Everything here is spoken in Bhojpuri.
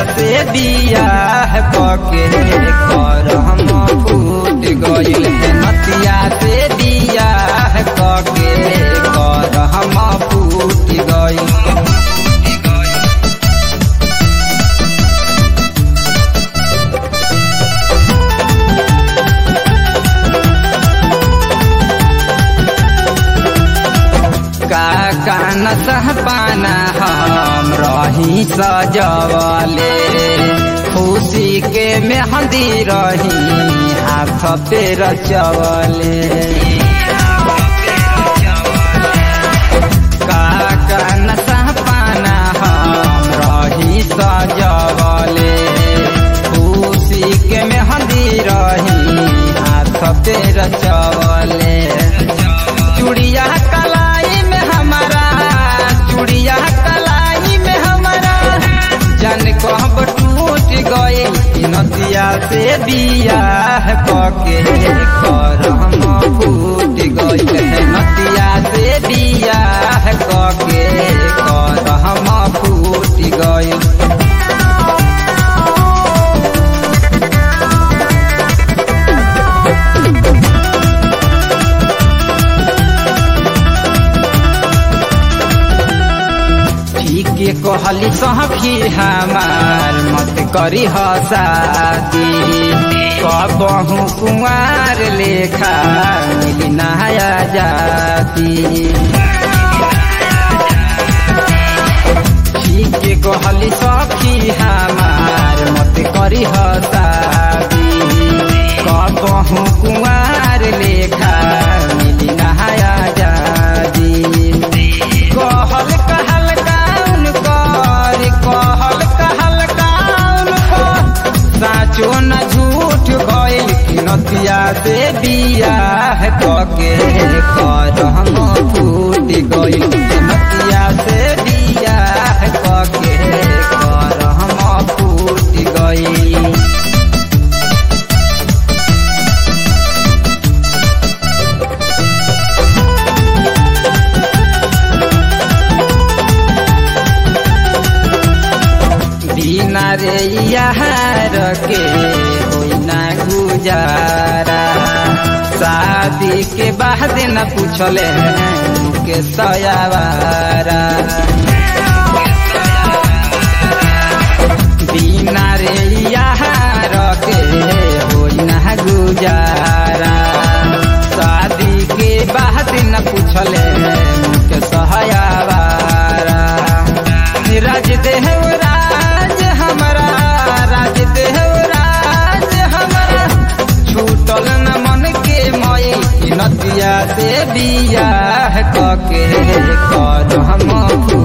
से बियाह कके कर हम फूट गइल नतिया से बियाह कके कर हम फूट गइल काका न सह पाना हम रही सजवले खुशी के मेहंदी रही हाथ पे रचवले काका न सह पाना हम रही सजवले खुशी के मेहंदी रही हाथ पे रचवले चूड़िया कलाई में हमारा चूड़िया कलाई में हमारा जन कब टूट गए नदिया से बियाह कके कर हम फूट गए नदिया से बियाह कके कर हम फूट गए के कहली सहखी हमार मत करी हसादी कबहू कुंवार लेखा मिली नया जाती ठीक के कहली सखी हमार मत करी हसादी कबहू कुंवार लेखा मिली नया जाती कहल कहल काउन कर कहल कहल काउन कर साचो न झूठ गइल कि नतिया से बियाह कके कर हम फूट गइल नतिया से बियाह कके कर हम फूट गइल बिना रे यार के होई ना गुजारा शादी के बाद न पूछले के सयावारा बिना रे यार के होई ना गुजारा शादी के बाद न पूछले के सहायावारा राज देहराज हमारा राज देहराज हमारा छूटल न मन के मई नदिया से बियाह कके कर हम